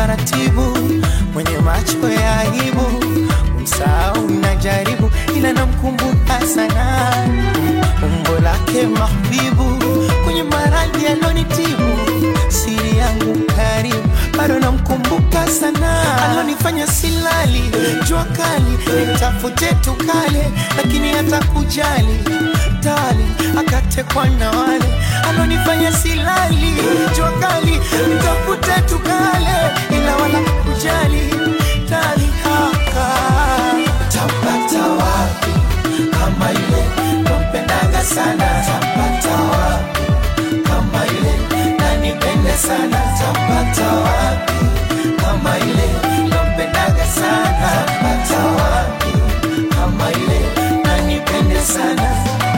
taratibu, mwenye macho ya aibu, msahau najaribu, ila namkumbuka sana umbo lake mahbibu, kwenye maradhi alonitibu, siri yangu karibu, bado namkumbuka sana, alonifanya silali, jua kali, nitafute tukale, lakini hata kujali tali, akatekwa na wale alonifanya silali, jua kali, nitafute tukale, ila wala kujali tali haka tapata wapi kama ile nampendaga sana tapata wapi kama ile nanipende sana tapata wapi kama ile nampendaga sana tapata wapi kama ile nanipende sana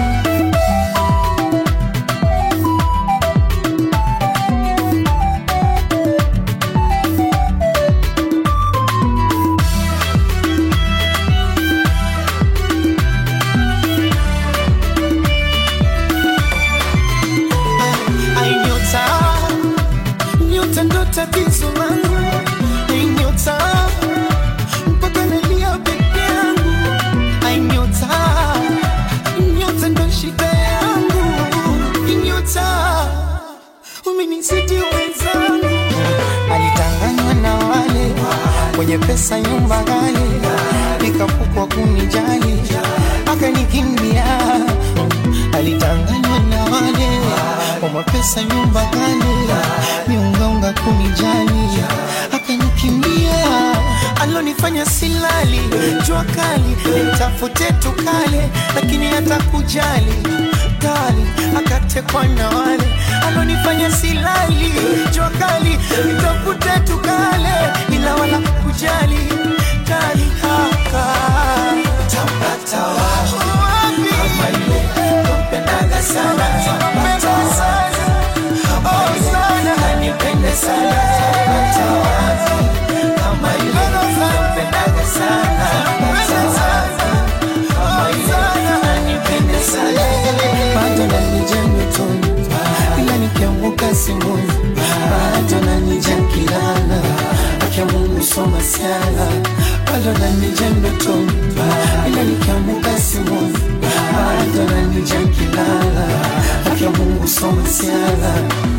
Ai, nyota nyota ndo tatizo langu Ai, nyota mpaka nalia peke yangu Ai, nyota nyota ndo shida yangu Ai, nyota umenizidi wenzangu alitanganywa na wale wenye pesa nyumba ghali nikapukwa kunijali akanikimbia alitanganywa na wale wa mapesa nyumba ghali miungaunga kunijali akanikimbia alonifanya silali jua kali nitafute tukale lakini hata kujali kali akatekwa na wale alonifanya silali jua kali nitafute tukale ila wala kujali kali haka tapata wapi kama ile nampendaga sana tapata wapi kama ile nanipende sana tapata wapi kama ile nampendaga sana tapata wapi kama ile nanipende sana bado nanija ndotoni ila nikianguka simoni bado nanija kilala akia Mungu soma siala bado nanija ndotoni ila nikianguka simoni bado nanija kilala akia Mungu soma siala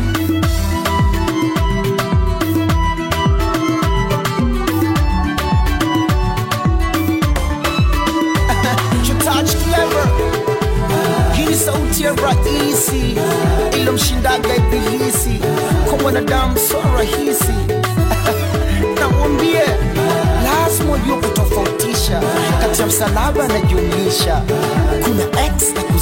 Touch clever hii ni sauti ya rahisi ilomshindaga ibilisi kwa mwanadamu so rahisi namwambie lazima ujue kutofautisha kati ya msalaba na jumlisha kuna x na